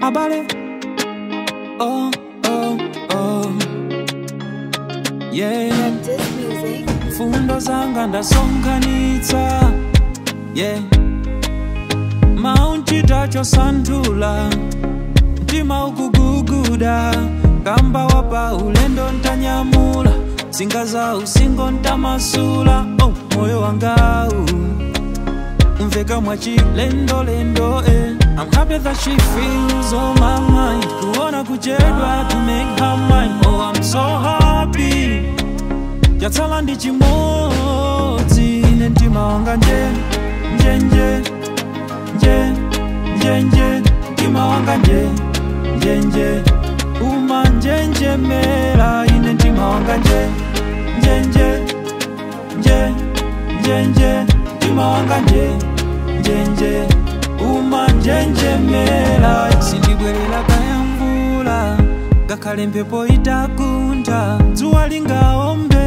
abale oh, oh, oh. yeah. This music. fundo zanga ndasonkhanitsa yeah. maunchitacho santhula mtima ukuguguda kamba wapa ulendo ntanyamula zinga za usingo ntamasula oh, moyo wangawu umveka mwachilendolendo eh. I'm happy that she feels on my mind kuona kuchedwa to make her mine oh I'm so happy yatsala ndi chimodzi ine mtima wanga nje njenje nje njenje mtima wanga nje njenje uma njenjemera ine mtima wanga nje njenje nje njenje mtima wanga nje njenje uma njenjemera sindibwerera kaya mvula ngakhale mphepo itakuntha dzuwa lingaombe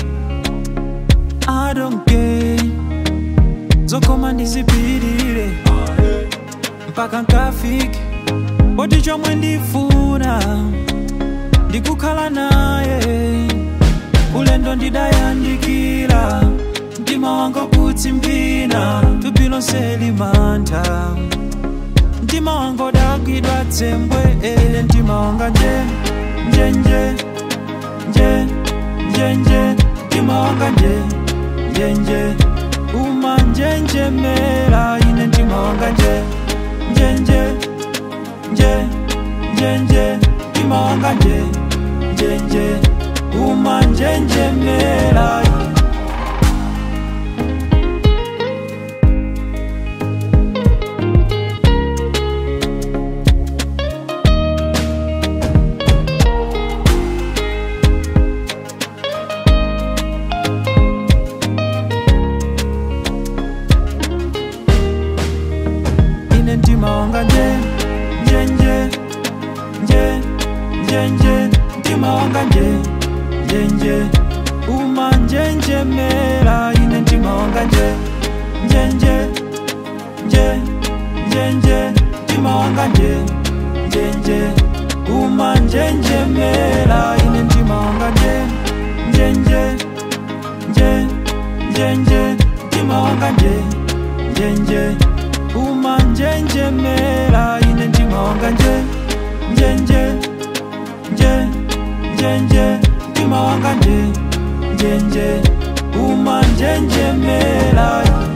I don't care zokoma ndizipirire mpaka nkafike poti chomwe ndifuna ndikukhala naye ulendo ndidayandikira mtima wanga kutsimpina thupi lonse limantha mtima wanga udagwidwa tsembwe ene mtima wanga nje njenje nje njenje mtima wanga nje njenje uma njenjemera ine mtima wanga nje njenje nje njenje mtima wanga nje njenje uma njenjemera ine mtima wanga nje njenje nje njenje mtima wanga nje njenje uma njenjemera ine mtima wanga nje njenje nje njenje mtima wanga nje njenje uma njenjemera ine mtima wanga nje njenje nje njenje mtima wanga nje njenje uma njenjemera ine mtima wanga nje njenje nje njenje mtima wanga nje njenje uma njenjemera